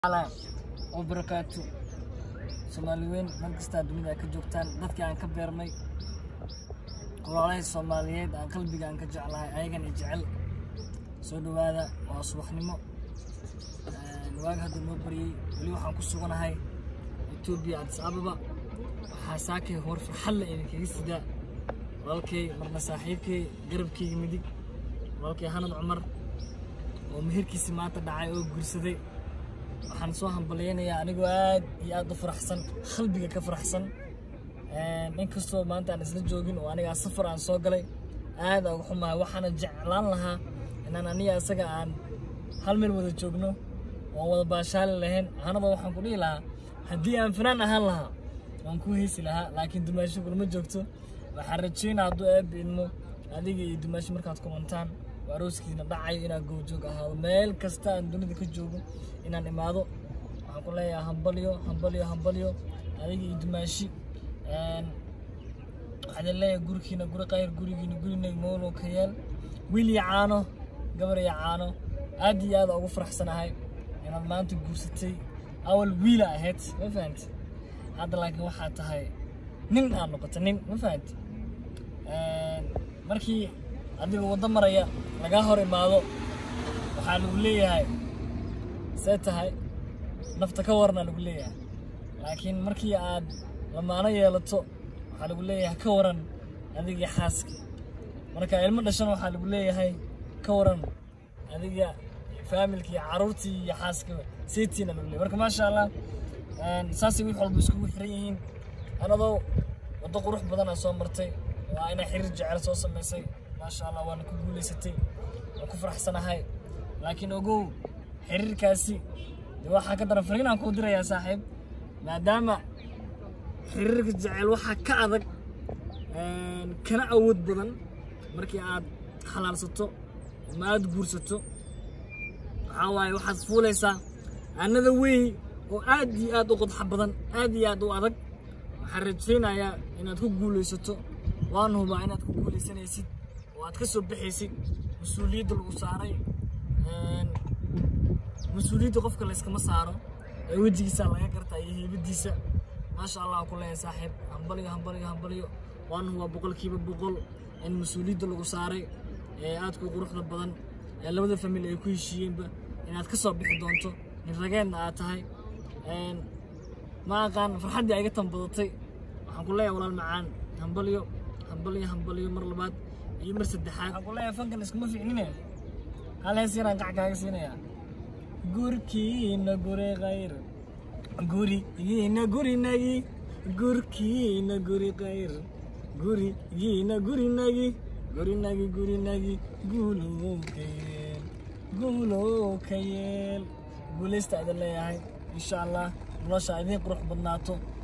ala oo barakaatu soomaali weyn meel kastaa dunida ay ka joogtaan dadkii aan ka beermay walaalahay soomaaliyeed aan qalbiga aan ka jeclahay ayagan i jecel soo dhawaada waa subaxnimo waaga hadda noo baryey weli waxaan ku suganahay etoobiya adis ababa waxaa saakay hor farxadla idinkaga sidaa walaalkay marna saaxiibkay garabkayga midig walaalkay hanad cumar oo meherkiisii maanta dhacay oo guursaday waxaan soo hambalyaynayaa anigoo aad iyo aad u faraxsan qalbiga ka faraxsan inkastoo maanta aan isla joogin oo anigaa safar aan soo galay aad aan uga xumahay waxaana jeclaan lahaa inaan aniga isaga aan hal meel wada joogno oon wada baashaali lahayn anada waxaan ku dhihi lahaa haddii aan fanaan ahaan lahaa waan ku heysi lahaa laakiin dumaasho kulama joogto waxaan rajeynaa hadduu eebbi idmo adiga iyo dumaasho markaad kumantaan oo arooskiina dhacayo inaan goobjoog ahaado meel kasta aan dunida ka joogo inaan imaado waxaan ku leeyahay hambalyo hambalyo hambalyo adiga iyo dumaashi waxaan leeyahay gurikiina guri qayr gurigiina gurina moolo ka yeel wiil iyo caano gabar iyo caano aad iyo aad ugu faraxsanahay inaad maanta guursatay awal wiila ahayd ma fahanti hadda laakiin waxaa tahay nin aad noqotay nin ma fahanti markii adiga waddo maraya lagaa hor imaado waxaa lagu leeyahay see tahay nafta ka warna lagu leeyahay laakiin markii aad lamaano yeelato waxaa lagu leeyahay ka waran adiga xaaska marka ilmo dhashan waxaa lagu leeyahay ka waran adiga faamilkii caruurtii iyo xaaska seetiina lagu leeyahay marka maasha allah saasay wix walba iskugu xiran yihiin anadoo waddo qurux badan aa soo martay waa inaa xiriir jecel soo samaysay maasha allah waana ku guulaysatay waan ku faraxsanahay laakiin ogow xiriirkaasi de waxaa ka daran fariinaan kuu dirayaa saaxiib maadaama xiriirka jecel waxaa ka adag kana awood badan markii aad xalaalsato ama aad guursato waxaa waaye waxaad fuulaysaa annada wey oo aad iyo aad u qodxa badan aad iyo aad u adag waxaan rajaynayaa inaad ku guulaysato waan hubaa inaad ku guulaysanaysid oo aad ka soo baxaysid mas-uuliyadda lagu saaray mas-uuliyadda qofka layskama saaro ee wejigiisa laga gartaa iyo heybadiisa maasha allah ku leeyahay saaxiib hambalyo hambalyo hambalyo waan hubaa boqolkiiba boqol in mas-uuliyadda lagu saaray ee aadka u quruxda badan ee labada famil ay ku heshiiyeenba inaad ka soo bixi doonto nin rageenna aad tahay ma aqaan farxaddii ayga tanbadatay waxaan ku leeyahay walaal macaan hambalyo hambalyo hambalyo mar labaad iyo mar saddexaad waxaan ku leeyahay fankan iskuma fiicnine hal hees yaraan gac kaaga siinayaa gurkiina guri khayr gurigiina gurinagi gurkiina guri khayr gurigiina gurinagi gurinagi gurinagi guulow ka yeel guulow ka yeel guulaysta idin leeyahay insha allah nolosha idiin qurux badnaato